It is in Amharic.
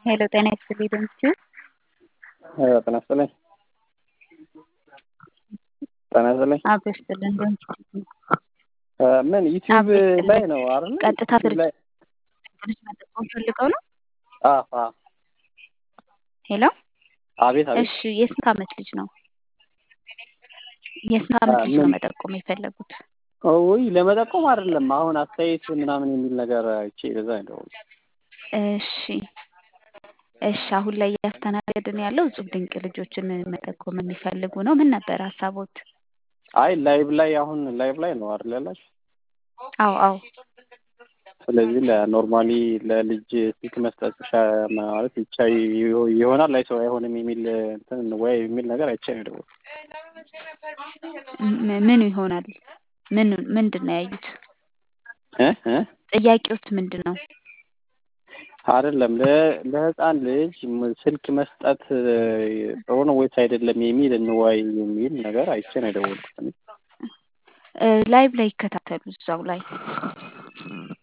ሄሎ ጤና ይስጥልኝ ድምፅህ ጤና ይስጥልኝ ጤና ይስጥልኝ አብ ይስጥልን ድምፅህ ምን ዩቲዩብ ላይ ነው አይደል? ቀጥታ ዩቲዩብ ላይ ስልክ መጠቆም ፈልገው ነው። አዎ አዎ ሄሎ አቤት አቤት እሺ የስንት ዓመት ልጅ ነው? የስንት ዓመት ልጅ ነው ምን? መጠቆም የፈለጉት? ውይ ለመጠቆም አይደለም። አሁን አስተያየት ምናምን የሚል ነገር አይቼ በዛ ነው። እሺ እሺ አሁን ላይ እያስተናገድን ያለው እጹብ ድንቅ ልጆችን መጠቆም የሚፈልጉ ነው። ምን ነበር ሀሳቦት? አይ ላይቭ ላይ አሁን ላይቭ ላይ ነው አይደል ያላችሁ? አዎ አዎ ስለዚህ ለኖርማሊ ለልጅ ስልክ መስጠት ሻ- ማለት ይቻ ይሆናል ላይ ሰው አይሆንም የሚል እንትን ወይ የሚል ነገር አይቼ ነው የደወልኩት። ም- ምኑ ይሆናል? ምን ምንድን ነው ያዩት? እ እ ጥያቄዎት ምንድን ነው? አይደለም ለ- ለህፃን ልጅ ም- ስልክ መስጠት ጥሩ ነው ወይስ አይደለም የሚል እንወያይ የሚል ነገር አይቼ ነው የደወልኩት። እኔ እ ላይቭ ላይ ይከታተሉ እዛው ላይ